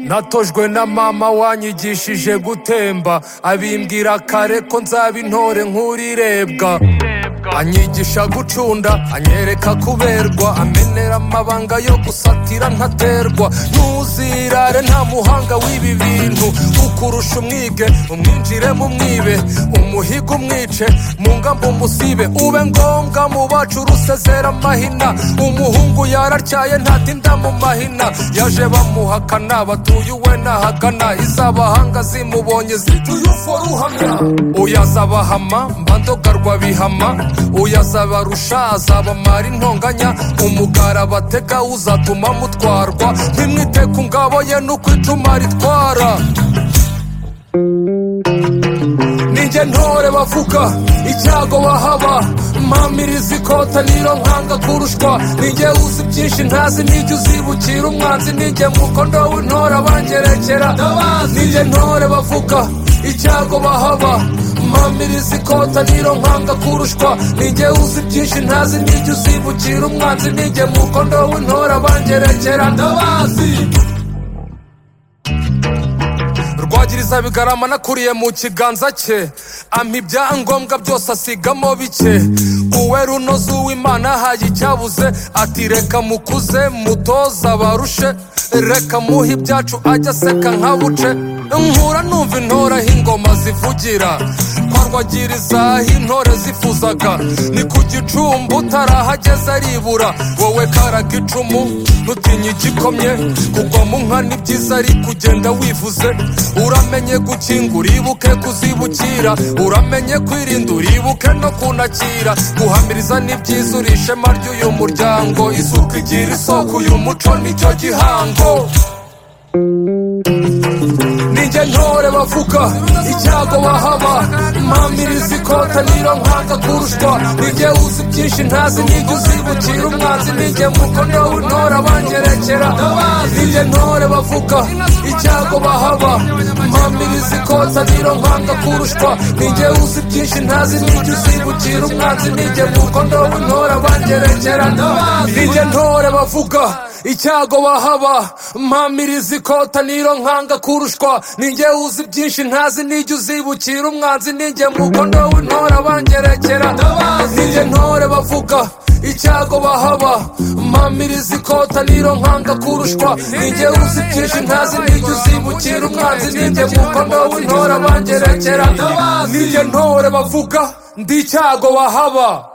natojwe na mama wanyigishije gutemba abimbwira kare ko nzaba intore nk'urirebwa anyigisha gucunda anyereka kuberwa amenera amabanga yo gusatira ntaterwa ntuzirare nta muhanga w'ibi bintu ukurusha umwige umwinjire mu mwibe umuhigo umwice mu ngambo umusibe ube ngombwa mu bacu rusezera amahina umuhungu yararyaye ntatinda mu mahina yaje bamuhakana batuye uwe nahagana izabahanga zimubonye zituye ufo ruhamya uyazabahama mbandogarwa bihama uyazabarusha azabamara intonganya umugara batega uzatuma mutwarwa ntimwite ku ngabo ye nuko icumu ritwara ninjye ntore bavuga icyago bahaba mpamiriza ikota niro nkanga kurushwa ninjye uzi byinshi ntazi nijye uzibukira umwanzi ninjye mukondo w'intore abangerekera ninjye ntore bavuga icyago bahaba mpamiriza ikota niro nkanga kurushwa ninjye uzi byinshi ntazi nijye uzibukira umwanzi ninjye mukondo w'intore abangerekera ndabazi rwagiriza bigarama nakuriye mu kiganza cye ampa ibyangombwa byose asigamo bike uwe runoze uw'imana ahaye icyabuze ati reka mukuze mutoze abarushe reka muhe ibyacu ajya aseka nkabuce nkura numva intore aho ingoma zivugira kwa rwagiriza aho intore zifuzaga ni ku gicumbi utarahageze aribura wowe karaga icumu ntutinye igikomye kugwa mu nka ni byiza ari kugenda wivuze uramenye gukinga uribuke kuzibukira uramenye kwirinda uribuke no kunakira guhamiriza ni byiza uri ishema ry'uyu muryango isuku igira isoko uyu muco nicyo gihango ninjye ntore bavuga icyago bahaba mpamiriza ikota niro nkanga kurushwa ninjye uzi byinshi ntazi nijye uzibukira umwanzi ninjye mukono w'intore abangerekera ninjye ntore bavuga icyago bahaba mpamiriza ikota niro nkanga kurushwa ninjye uzi byinshi ntazi nijye uzibukira umwanzi ninjye mukono w'intore abangerekera ninjye ntore bavuga icyago bahaba mpamiriza ikota niro nkanga kurushwa ninjye uzi byinshi ntazi nijye uzibukira umwanzi ninjye mukondo w'intore abangerekera ninjye ntore bavuga icyago bahaba mpamiriza ikota niro nkanga kurushwa ninjye uzi byinshi ntazi nijye uzibukira umwanzi ninjye mukondo w'intore abangerekera ninjye ntore bavuga ndi icyago bahaba